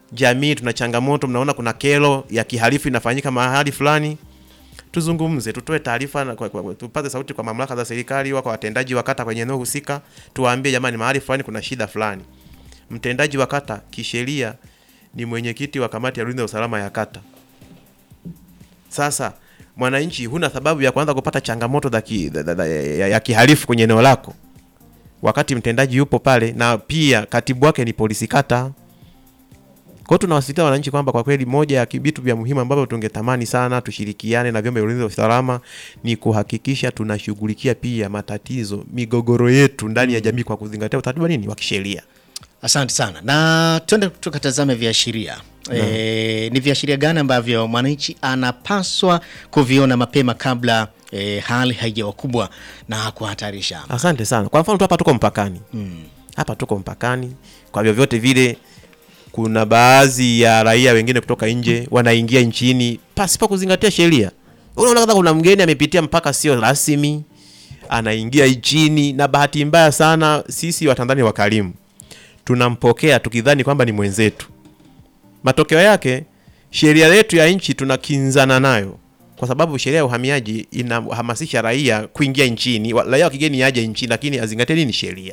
jamii tuna changamoto, mnaona kuna kero ya kihalifu inafanyika mahali fulani, tuzungumze, tutoe taarifa na kwa- kwa- tupaze sauti kwa mamlaka za serikali au kwa watendaji wa kata kwenye eneo husika, tuwaambie jamani, mahali fulani kuna shida fulani. Mtendaji wa kata kisheria ni mwenyekiti wa kamati ya ulinzi na usalama ya kata. Sasa mwananchi, huna sababu ya kuanza kupata changamoto za ki, za- za- za- ya, ya kihalifu kwenye eneo lako wakati mtendaji yupo pale na pia katibu wake ni polisi kata. Kwa hiyo tunawasisitiza wananchi kwamba kwa kweli moja ya vitu vya muhimu ambavyo tungetamani sana tushirikiane na vyombo vya ulinzi na usalama ni kuhakikisha tunashughulikia pia matatizo, migogoro yetu ndani ya jamii kwa kuzingatia utaratibu wa nini wa kisheria. Asante sana, na twende tukatazame viashiria. E, ni viashiria gani ambavyo mwananchi anapaswa kuviona mapema kabla e, hali haijawa kubwa na kuhatarisha? Asante sana. Kwa mfano tu hapa tuko mpakani hapa tuko mpakani, kwa vyovyote vile kuna baadhi ya raia wengine kutoka nje wanaingia nchini pasipo kuzingatia sheria. Unaona kama kuna mgeni amepitia mpaka sio rasmi, anaingia nchini, na bahati mbaya sana sisi Watanzania wakarimu tunampokea tukidhani kwamba ni mwenzetu. Matokeo yake sheria yetu ya nchi tunakinzana nayo, kwa sababu sheria ya uhamiaji inahamasisha raia kuingia nchini, wa- raia wa kigeni aje nchini, lakini azingatie nini sheria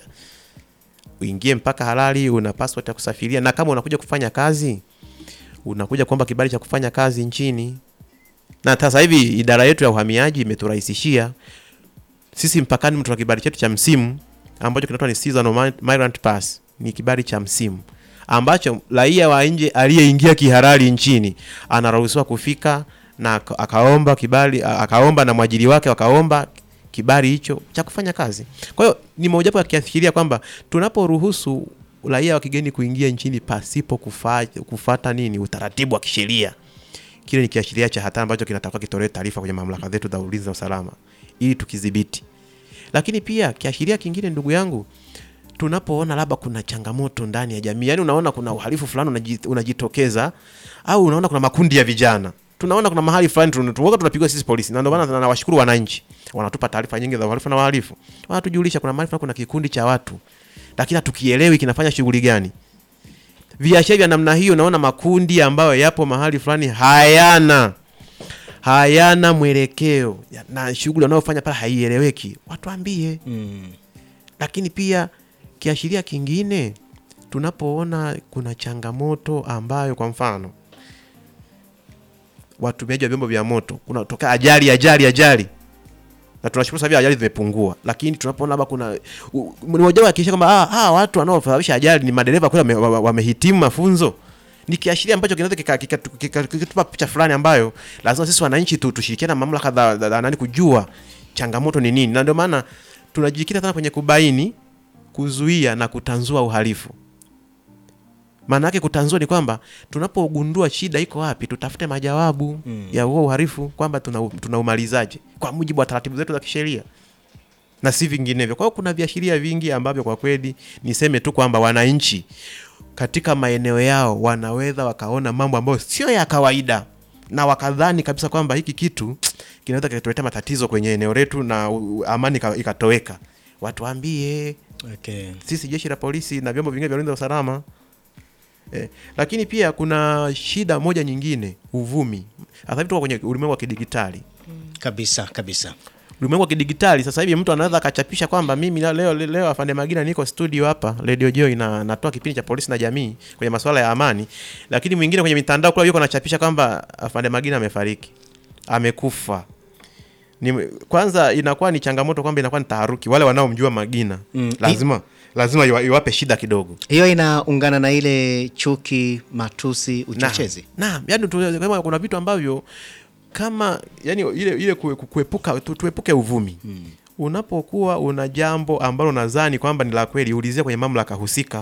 uingie mpaka halali, una passport ya kusafiria, na kama unakuja kufanya kazi, unakuja kuomba kibali cha kufanya kazi nchini. Na sasa hivi idara yetu ya uhamiaji imeturahisishia sisi mpakani, mtu na kibali chetu cha msimu ambacho kinaitwa ni seasonal migrant pass, ni kibali cha msimu ambacho raia wa nje aliyeingia kihalali nchini anaruhusiwa kufika na aka- akaomba kibali, a- akaomba na mwajiri wake wakaomba kibali hicho cha kufanya kazi. Kwa hiyo ni mojawapo ya kiashiria kwamba tunaporuhusu raia wa kigeni kuingia nchini pasipo kufa, kufata nini utaratibu wa kisheria, kile ni kiashiria cha hatari ambacho kinatakiwa kitolewe taarifa kwenye mamlaka zetu za ulinzi na usalama ili tukidhibiti. Lakini pia kiashiria kingine, ndugu yangu, tunapoona labda kuna changamoto ndani ya jamii, yani unaona kuna uhalifu fulani unaji- unajitokeza, au unaona kuna makundi ya vijana, tunaona kuna mahali fulani tun- tunakuwa tunapigwa sisi polisi, na ndio maana nawashukuru wananchi, wanatupa taarifa nyingi za uhalifu na wahalifu, wanatujulisha kuna mahali fulani kuna kikundi cha watu, lakini hatukielewi kinafanya shughuli gani. Viashiria vya namna hiyo, naona makundi ambayo yapo mahali fulani hayana hayana mwelekeo ya- na shughuli wanayofanya pale haieleweki, watuambie Mm. lakini pia kiashiria kingine tunapoona kuna changamoto ambayo kwa mfano watumiaji wa vyombo vya moto kunatokea ajali ajali ajali na tunashukuru sasa hivi ajali zimepungua, lakini tunapoona labda kuna u- ni mojawapo ya kiashiria kwamba ah, hawa watu wanaosababisha ajali ni madereva kweli wame- wa- wamehitimu mafunzo, ni kiashiria ambacho kinaweza kika- kika- kika- kikatupa picha fulani ambayo lazima sisi wananchi tu tushirikiane na mamlaka za za- za nani kujua changamoto ni nini, na ndio maana tunajikita sana kwenye kubaini, kuzuia na kutanzua uhalifu. Maana yake kutanzua ni kwamba tunapogundua shida iko wapi, tutafute majawabu ya huo uhalifu kwamba tuna tunaumalizaje kwa mujibu wa taratibu zetu za kisheria na si vinginevyo. Kwa hiyo kuna viashiria vingi ambavyo kwa kweli niseme tu kwamba wananchi katika maeneo yao wanaweza wakaona mambo ambayo sio ya kawaida na wakadhani kabisa kwamba hiki kitu kinaweza kikatuletea matatizo kwenye eneo letu na u- amani ika- ikatoweka. Watuambie Okay. sisi jeshi la polisi na vyombo vingine vya ulinzi na usalama eh, lakini pia kuna shida moja nyingine, uvumi. Sasa hivi tuko kwenye ulimwengu wa kidigitali Kabisa kabisa. ulimwengu wa kidigitali sasa hivi mtu anaweza akachapisha kwamba mimi leo leo, leo afande Magina niko studio hapa Radio Joy na natoa kipindi cha polisi na jamii kwenye masuala ya amani, lakini mwingine kwenye mitandao kule yuko anachapisha kwamba afande Magina amefariki, amekufa. Ni, kwanza inakuwa ni changamoto kwamba inakuwa ni taharuki. Wale wanaomjua Magina Mm. lazima lazima iwa- iwape shida kidogo. Hiyo inaungana na ile chuki, matusi, uchochezi. Naam, yani tu- kama kuna vitu ambavyo kama yani ile ile kue- kuepuka tu, tuepuke uvumi. Unapokuwa una jambo ambalo nadhani kwamba ni la kweli, ulizia kwenye mamlaka husika.